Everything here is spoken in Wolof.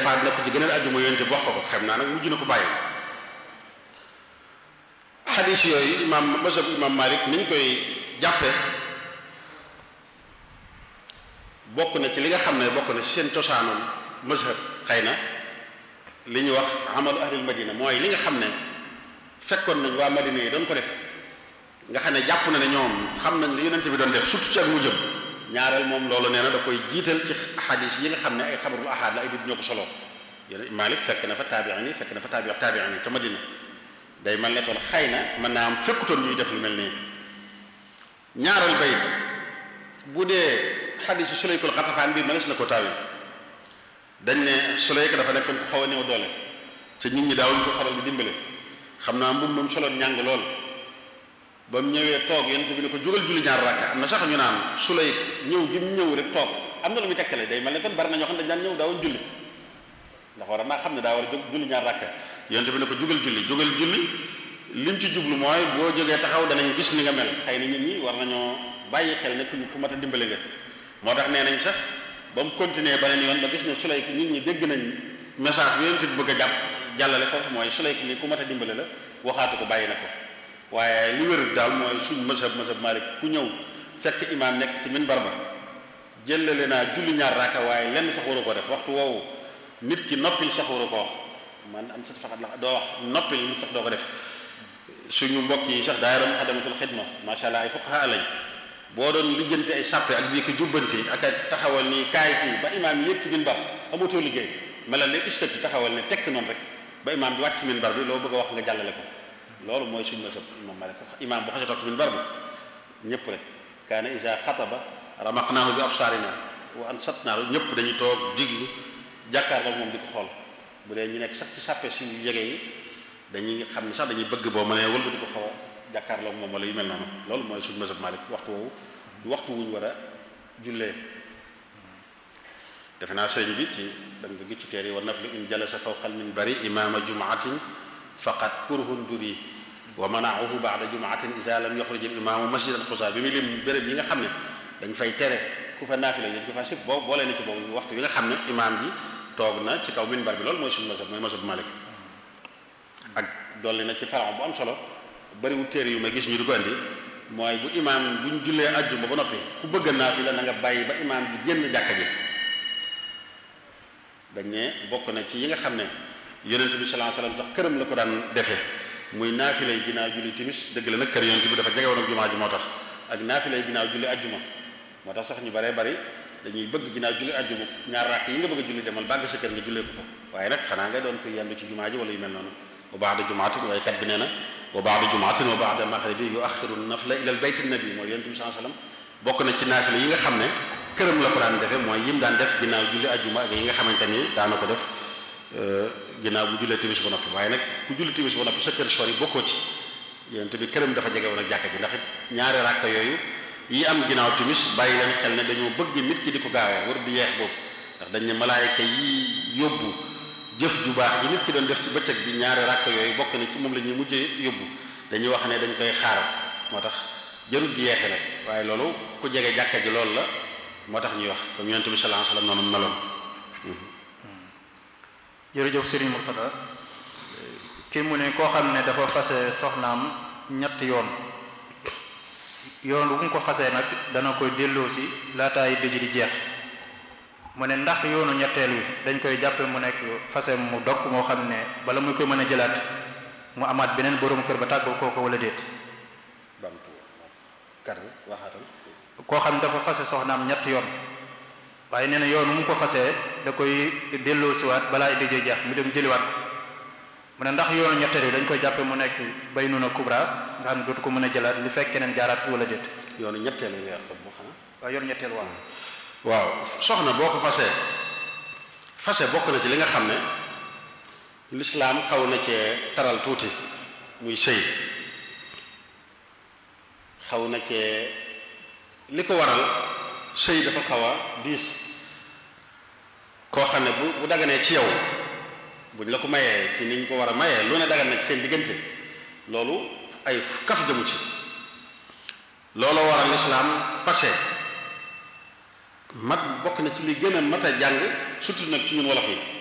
defaat na ko ci gëneen ajjuma yonent bi wax ko ko xam naa nag mujj na ko bàyyi xadis yooyu imam mazhab imam Malik niñ koy jàppe bokk na ci li nga xam ne bokk na ci seen cosaanul mazhab xëy na li ñuy wax amalu ahlil madina mooy li nga xam ne fekkoon nañ waa madina yi doon ko def nga xam ne jàpp na ne ñoom xam nañ li yonent bi doon def surtout ci ak mu jëm ñaareel moom loolu nee na da koy jiital ci xadis yi nga xam ne ay xabarul ahad la ay nit ñoo ko solo yéen Malik fekk na fa taabiin yi fekk na fa taabi taabiin yi ca madina day mel ne kon xëy na mën naa am fekkutoon ñuy def lu mel nii ñaareel bay bu dee xadisu sulaykul xatafaan bi mënees na ko taawi dañ ne sulayka dafa nekkoon ko xaw a néew doole te nit ñi daawuñ ko faral di dimbale xam naa mbub moom soloon ñàng lool ba mu ñëwee toog yonent bi ne ko jógal julli ñaar rakka am na sax ñu naan sulay ñëw gi mu ñëw rek toog am na lu muy tekkale day mel ne kon bari na ñoo xam ne dañ daan ñëw daawuñ julli ndax war a naa xam ne daa war a jóg julli ñaar rakka yonent bi ne ko jógal julli jógal julli lim ci jublu mooy boo jógee taxaw danañ gis ni nga mel xëy na nit ñi war nañoo bàyyi xel ne ku ku mat a dimbale nga moo tax nee nañ sax ba mu continuer beneen yoon ba gis ne sulay ki nit ñi dégg nañ message bi yonent bi bëgg a jàpp jàllale foofu mooy sulay ki ni ku mat a dimbale la waxaatu ko bàyyi na ko waaye li wér daal mooy suñ mazhab mazhab Malik ku ñëw fekk imaam nekk ci minbar ba jëlale naa julli ñaar raaka waaye lenn sax waru ko def waxtu woowu nit ki noppil sax waru ko wax man am sat faxat la doo wax noppil nit sax doo ko def suñu mbokk yi sax daayira Muxaddamatul Xidma macha allah ay fuqaha lañ boo doon lijjanti ay sàppe ak bii ko jubbanti ak a taxawal nii kaay fii ba imaam yi yëg ci minbar amatoo liggéey melal ne istati taxawal ne tekk noonu rek ba imaam bi wàcc ci minbar bi loo bëgg a wax nga jàllale ko loolu mooy suñu mazhab imam Malik imaam bu xasee toog ci minbar bi ñëpp rek kaana isa xataba ramaqnaahu bi absaarina wa ansatnaahu ñëpp dañuy toog diglu jàkkaarloo moom di ko xool bu dee ñu nekk sax ci sàppe si yege yi dañuy xam ne sax dañuy bëgg boo mënee wëlba di ko xaw a jàkkaarloo moom wala yu mel noonu loolu mooy suñu mazhab Malik waxtu woowu waxtu wuñ war a jullee defe naa sëriñ bi ci da nga gis ci teer yi wa naflu in jalasa fawqal minbari imaama jumaatin faqat kurhun duri wa manaahu baada jumaatin isa lam yaxruj al imaamu masjid al xusa bi muy lim béréb yi nga xam ne dañ fay tere ku fa naafila dañ ko fa sib boobu boolee na ci boobu waxtu yi nga xam ne imaam ji toog na ci kaw minbar bi loolu mooy suñu mazhab mooy mazhab Malik ak dolli na ci farax bu am solo bariwul téere yu may gis ñu di ko andi mooy bu imaam bu ñu jullee ajjuma ba noppi ku bëgg a naafila na nga bàyyi ba imaam ji génn jàkka ji dañ ne bokk na ci yi nga xam ne yonent bi sallallahu alayhi wasallam sax këram la ko daan defee muy naafilay ginnaaw julli timis dëgg la nag kër yonent bi dafa jege woon ak jumaa ji moo tax ak naafilay ginnaaw julli ajjuma moo tax sax ñu baree bari dañuy bëgg ginnaaw julli ajjuma ñaar rakk yi nga bëgg a julli demal bàgg sa kër nga jullee ko fa waaye nag xanaa nga doon ko yendu ci jumaa ji wala yu mel noonu wa ba'da jumaatin waaye kat bi nee na wa ba'da jumaatin wa ba'da maghribi yu'akhkhiru nafla ila bayti nabi mooy yonent bi sallallahu alayhi wasallam bokk na ci naafila yi nga xam ne këram la ko daan defee mooy yim daan def ginnaaw julli ajjuma ak yi nga xamante ni daana ko def ginnaaw bu jullee timis ba noppi waaye nag ku julli timis ba noppi sa kër sori bokkoo ci yonent bi këram dafa jege woon ak jàkka ji ndax ñaari ràkka yooyu yi am ginnaaw timis bàyyi leen xel ne dañoo bëgg nit ki di ko gaawee war di yeex boobu ndax dañ ne malaayka yi yóbbu jëf ju baax yi nit ki doon def ci bëccëg bi ñaari ràkka yooyu bokk na ci moom la ñuy mujjee yóbbu dañuy wax ne dañ koy xaar moo tax jarul di yeexe nag waaye loolu ku jege jàkka ji loolu la moo tax ñuy wax comme yonent bi sallallahu alayhi wasallam noonu meloon jërëjëf Serigne Mourtada kii mu ne koo xam ne dafa fase soxnaam ñett yoon yoon bu mu ko fasee nag dana koy delloosi laataay dëj di jeex mu ne ndax yoonu ñetteel wi dañ koy jàppe mu nekk fase mu dog moo xam ne bala muy koy mën a jëlaat mu amaat beneen borom kër ba tàggoo kooko wala déet bamtu kar waxaatal koo xam ne dafa fase soxnaam ñett yoon waaye nee na yoon mu ko fasee da koy delloo siwaat balaa dëjee jeex mu dem jëliwaat mu ne ndax yoonu ñetteel yi dañ koy jàppe mu nekk bay nuna kubra nga xam ne dootu ko mën a jëlaat li fekk keneen jaaraat fi wala déet yoonu ñetteel yi nga wax ko bu xanaa waaw yoonu ñetteel waaw waaw soxna boo ko fasee fase bokk na ci li nga xam ne lislaam xaw na cee taral tuuti muy sëy xaw na cee li ko waral sëy dafa xaw a diis koo xam ne bu bu daganee ci yow buñ la ko mayee ci niñ ko war a mayee lu ne dagan na ci seen diggante loolu ay kaf jëmu ci loolu waral lislaam passé mat bokk na ci li gën a mat a jàng surtout nag ci ñun wolof yi